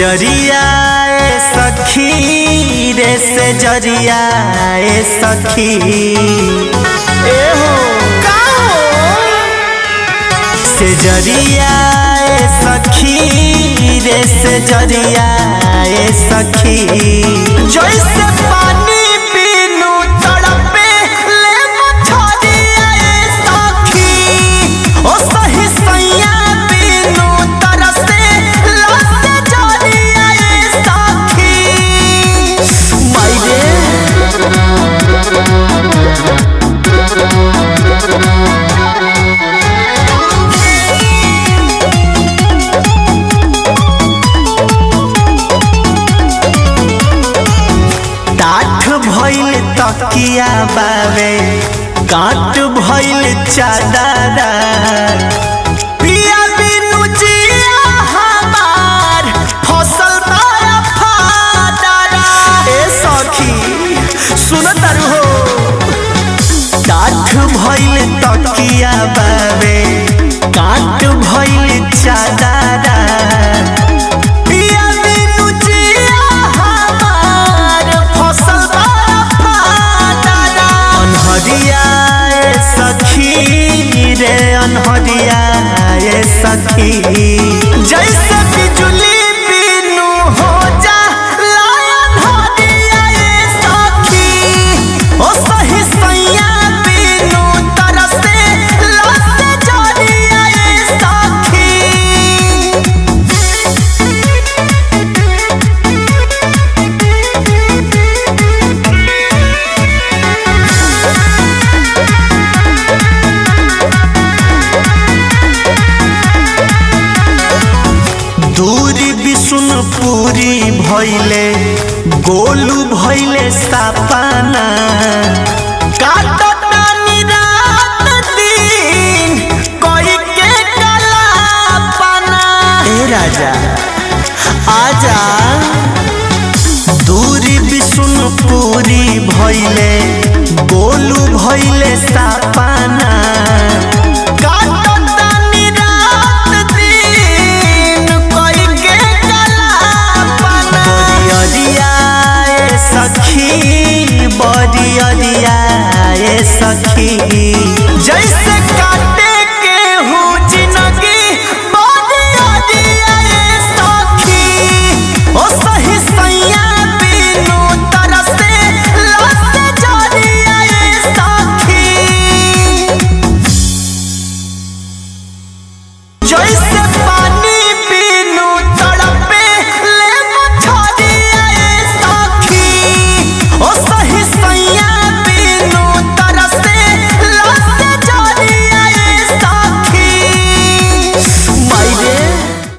जरिया ए सखी रे से जरिया ए सखी ए हो का हो से जरिया ए सखी रे से जरिया ए सखी जैसे पानी पीनू तड़पे ले मछरिया ए सखी ओ सही सैया पीनू तरसे लसे जरिया ए सखी मायरे टाठ भइल तकिया बावे काट भइल चादरा पिया बिनु जिया हमार फसल बड़ा फादरा ए सखी सुन तारू हो टाठ भइल तकिया बावे काट भइल चादरा पिया बिनु जिया हमार फसल बड़ा फादरा अनहरिया ए सखी रे अनहरिया ए सखी जैसे बिजुली बिनु हो जा लायन हरिया ए सखी ओ सही सैया बिनु तरसे लसे जरिया ए सखी दूरी विष्णुपुरी भैले गोलू भैले सापाना काटतानी रात दिन कोई के कलापना ए राजा आजा दूरी विष्णुपुरी भैले गोलू भैले सापाना काटतानी रात दिन कोई के कलापना बरियरिया ए सखी बरियरिया ए सखी